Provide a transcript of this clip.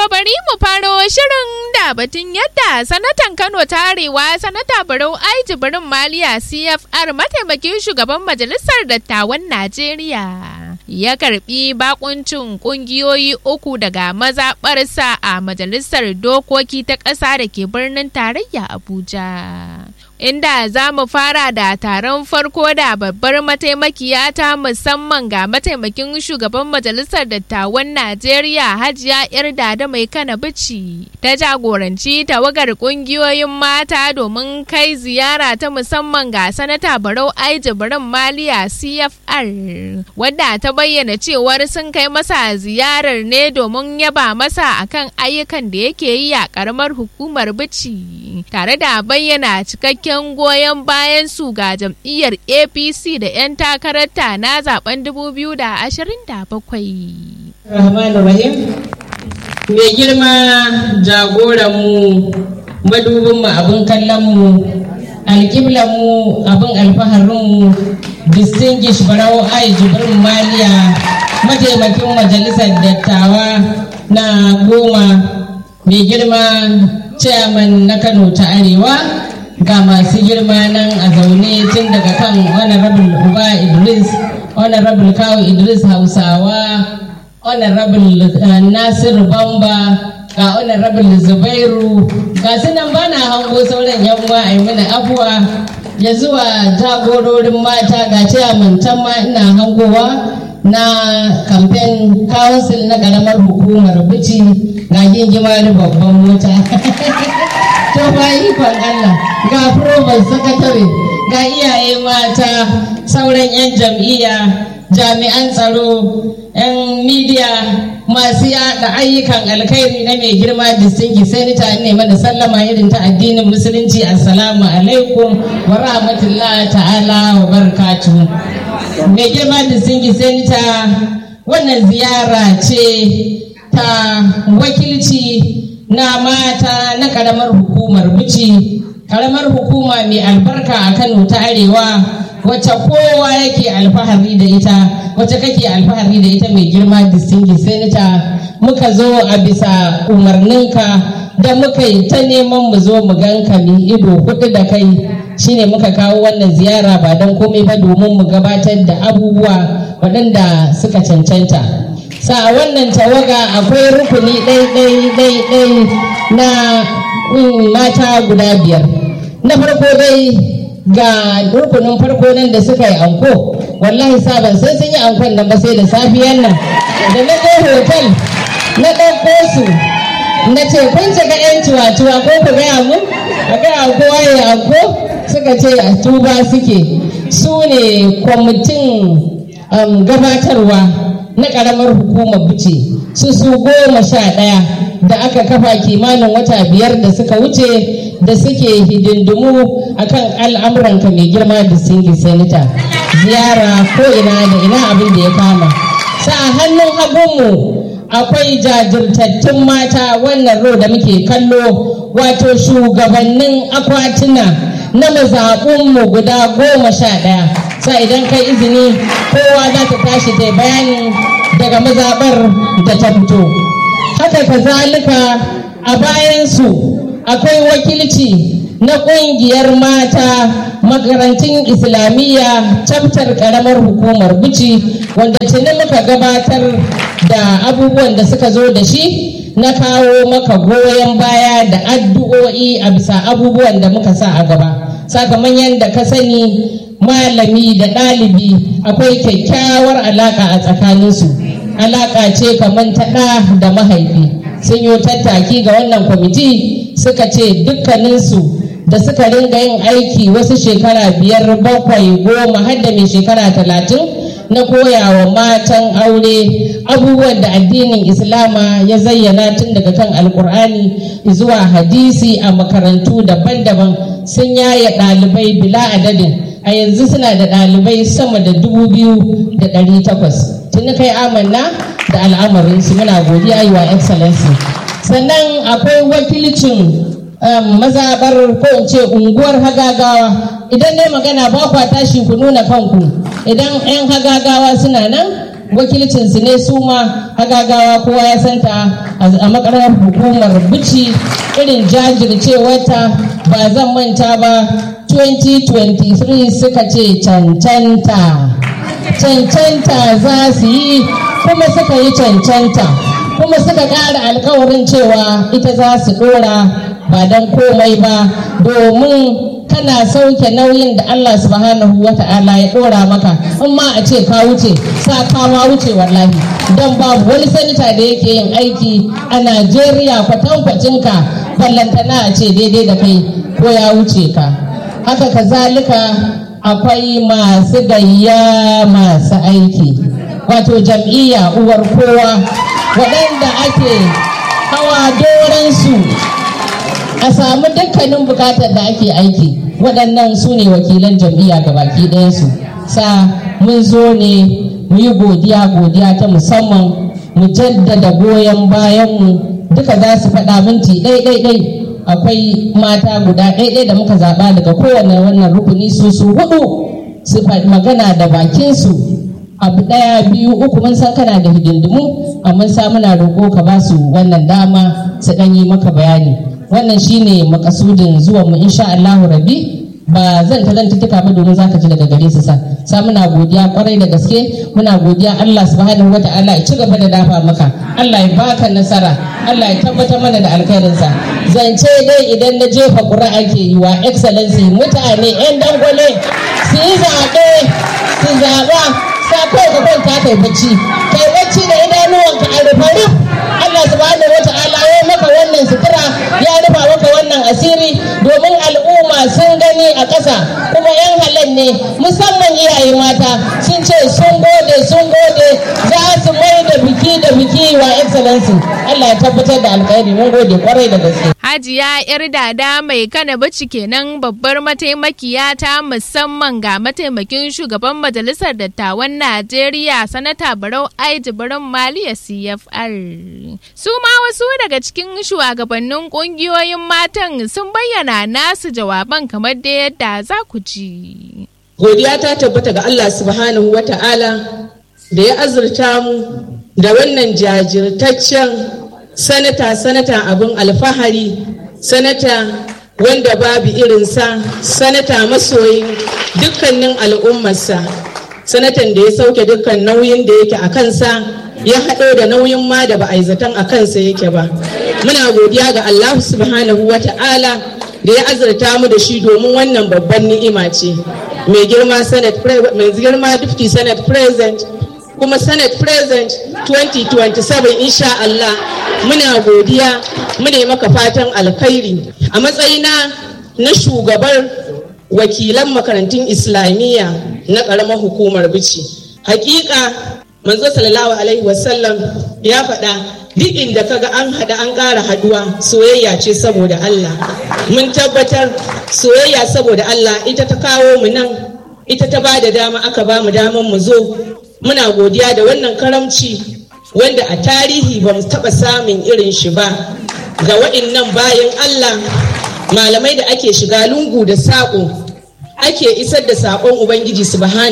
bari mu faro shirin da batun yadda sanatan Kano ta Arewa sanata Barau Ai Jibrin Maliya CFR mataimakin shugaban majalisar dattawan Najeriya. Ya karbi bakuncin kungiyoyi uku daga mazaɓarsa a majalisar dokoki ta ƙasa da ke birnin tarayya Abuja. inda za mu fara da taron farko da babbar mataimakiya ta musamman ga mataimakin shugaban majalisar dattawan najeriya hajiya yarda da mai kana bici ta jagoranci tawagar kungiyoyin mata domin kai ziyara ta musamman ga sanata barau ai jibrin maliya cfr wadda ta bayyana cewar sun kai masa ziyarar ne domin yaba masa akan ayyukan da yake yi a karamar hukumar bici tare da bayyana cikakken cikakken goyon bayan su ga jam'iyyar apc da 'yan takararta na zaben 2027 Rahmanu Rahim mai girma jagoranmu madubinmu abin kallonmu alƙiblanmu abin alfaharinmu distinguish barau ai jibrin maliya mataimakin majalisar dattawa na goma mai girma chairman na kano ta arewa ga masu girma nan a zaune tun daga kan honorable uba idris honorable kawo idris hausawa honorable uh, nasiru bamba ga honorable zubairu ga su nan ba na hango sauran yan uwa a mana afuwa ya zuwa jagororin mata ga ciyaman can ma ina hangowa na campaign council na karamar hukumar bici ga gingimari babban mota to ba ikon Allah ga provost sakatare ga iyaye mata sauran 'yan jam'iyya jami'an tsaro 'yan midiya masu yada ayyukan alkhairi na mai girma distingi senator ne mana sallama irin ta addinin musulunci assalamu alaikum wa rahmatullahi ta'ala wa barakatuhu mai girma distingi senator wannan ziyara ce ta wakilci na mata na karamar hukumar bici karamar hukuma mai albarka a kano ta arewa wacce kowa yake alfahari da ita wacce kake alfahari da ita mai girma distinguished senator muka zo a bisa umarninka da muka yi ta neman mu zo mu ganka mu ido hudu da kai shine muka kawo wannan ziyara ba don komai ba domin mu gabatar da abubuwa waɗanda suka cancanta sa wannan tawaga akwai rukuni ɗai-ɗai-ɗai na mata guda biyar na farko dai ga rukunin farko nan da suka yi anko wallahi sabon sai sun yi ankon nan ba sai da safiyan nan da na je hotel na ɗauko su na ce kun ga 'yan ciwa-ciwa ko ku gaya mu a gaya kowa ya anko suka ce a tuba suke su ne kwamitin gabatarwa na ƙaramar hukumar bice su su goma sha ɗaya da aka kafa kimanin wata biyar da suka wuce da suke hidindimu akan al'amuranka mai girma da singi senator ziyara ko ina da ina abin da ya kama sa hannun hagunmu akwai jajirtattun mata wannan ro da muke kallo wato shugabannin akwatuna na mazaɓunmu guda goma sha ɗaya sa idan kai izini kowa za ta tashi ta bayani daga mazaɓar da ta fito haka kazalika a bayansu akwai wakilci na ƙungiyar mata makarantun islamiyya chapter karamar hukumar bici wanda tuni muka gabatar da abubuwan da suka zo da shi na kawo maka goyon baya da addu'o'i a bisa abubuwan da muka sa a gaba sakamakon yadda ka sani malami da ɗalibi akwai kyakkyawar alaƙa a tsakaninsu alaƙa ce kamar ta ɗa da mahaifi sun yi tattaki ga wannan kwamiti suka ce dukkaninsu da suka ringa yin aiki wasu shekara biyar bakwai goma har da mai shekara talatin na koyawa matan aure abubuwan da addinin islama ya zayyana tun daga kan alkur'ani zuwa hadisi a makarantu daban-daban sun yaya ɗalibai bila adadin a yanzu suna da ɗalibai sama da dubu biyu da ɗari takwas tuni kai amanna da al'amarinsu muna godiya yi wa excellency sannan akwai wakilcin mazaɓar ko in ce unguwar hagagawa idan ne magana ba kwa tashi ku nuna kanku idan 'yan hagagawa suna nan wakilcinsu ne su ma hagagawa kowa ya santa a makarar hukumar bici irin jajircewarta ba zan manta ba 2023 suka ce cancanta cancanta za su yi kuma suka yi cancanta kuma suka ƙara alkawarin cewa ita za su ɗora ba don komai ba domin kana sauke nauyin da Allah subhanahu wa ta'ala ya ɗora maka in ma a ce ka wuce sa ka ma wuce wallahi don babu wani sanita da yake yin aiki a Najeriya kwatankwacin ka ballantana a ce daidai da kai ko ya wuce ka haka kazalika akwai masu gayya masu aiki wato jam'iyya uwar kowa waɗanda ake hawa doransu a samu dukkanin bukatar da ake aiki waɗannan su ne wakilan jam'iyya ga baki ɗayansu sa mun zo ne mu yi godiya godiya ta musamman mu jaddada goyon bayanmu duka za su faɗa minti ɗai-ɗai akwai mata guda ɗai da muka zaɓa daga kowane wannan rukuni su su hudu su magana da bakinsu abu ɗaya biyu uku mun san kana da hidindimu amma sa muna roƙo ka ba su wannan dama su ɗan yi maka bayani wannan shine makasudin zuwan mu insha Allahu rabbi ba zan ta zantuttuka ba domin zaka ji daga gare su sa sa muna godiya kwarai da gaske muna godiya Allah subhanahu wata'ala ya ci gaba da dafa maka Allah ya baka nasara Allah ya tabbatar mana da alkhairinsa zance dai idan na jefa ƙuri'a ke yi wa excellency mutane 'yan dangwale su yi zaɓe su zaɓa sa kawai ka kwanta kai bacci kai bacci da idanuwanka a rufe Allah subhanahu wata'ala ya maka wannan sutura ya rufa maka wannan asiri domin al'umma sun gani a ƙasa kuma yan halal ne musamman iyaye mata sun ce sun gode sun gode za su mai da biki da biki wa excellency Allah ya tabbatar da alkhairi mun gode kwarai da gaske Hajiya yar dada mai kana bici kenan babbar mataimakiya ta musamman ga mataimakin shugaban majalisar dattawan Najeriya sanata Barau Aiji Barin Maliya CFR. Su ma wasu daga cikin shugabannin kungiyoyin matan sun bayyana nasu jawaban kamar da yadda za ku ji. Godiya ta tabbata ga Allah subhanahu wa ta'ala da ya azurta mu da wannan jajirtaccen sanata sanata abin alfahari sanata wanda babu irinsa sanata masoyin dukkanin al'ummarsa sanatan da ya sauke dukkan nauyin da yake a kansa ya haɗo da nauyin ma da ba a yi zaton a kansa yake ba muna godiya ga Allah subhanahu wa ta'ala da ya azurta mu da shi domin wannan babban ni'ima ce mai girma senate mai girma deputy senate president kuma senate president 2027 insha Allah muna godiya mune maka fatan alkhairi a matsayina na shugabar wakilan makarantun islamiyya na ƙaramar hukumar bici hakika manzo sallallahu alaihi wasallam ya faɗa duk inda kaga an haɗa an ƙara haɗuwa soyayya ce saboda Allah mun tabbatar soyayya saboda Allah ita ta kawo mu nan ita ta ba da dama aka ba mu daman mu zo muna godiya da wannan karamci wanda a tarihi ba mu taɓa samun irin shi ba ga wa'innan bayan Allah malamai da ake shiga lungu da saƙo ake isar da saƙon Ubangiji subhanahu